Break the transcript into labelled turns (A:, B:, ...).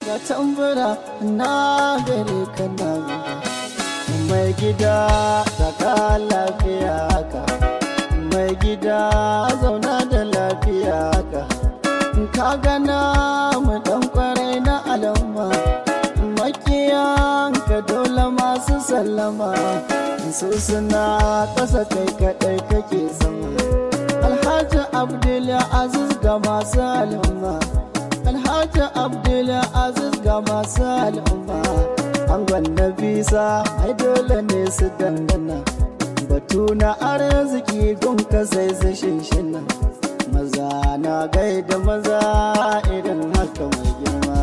A: ga tambura na gare ka na mai gida saka lafiya ka mai gida zauna da lafiya ka ka gana mu dan kwarai na al'umma makiyan ka dole masu sallama su suna ƙasa kai kaɗai kake sama alhaji abdul aziz ga masu al'umma alhaji abdul aziz ga masu al'umma angon na bisa ai dole ne su dangana batu na arziki gunka sai su shinshina maza na gaida maza irin haka mai girma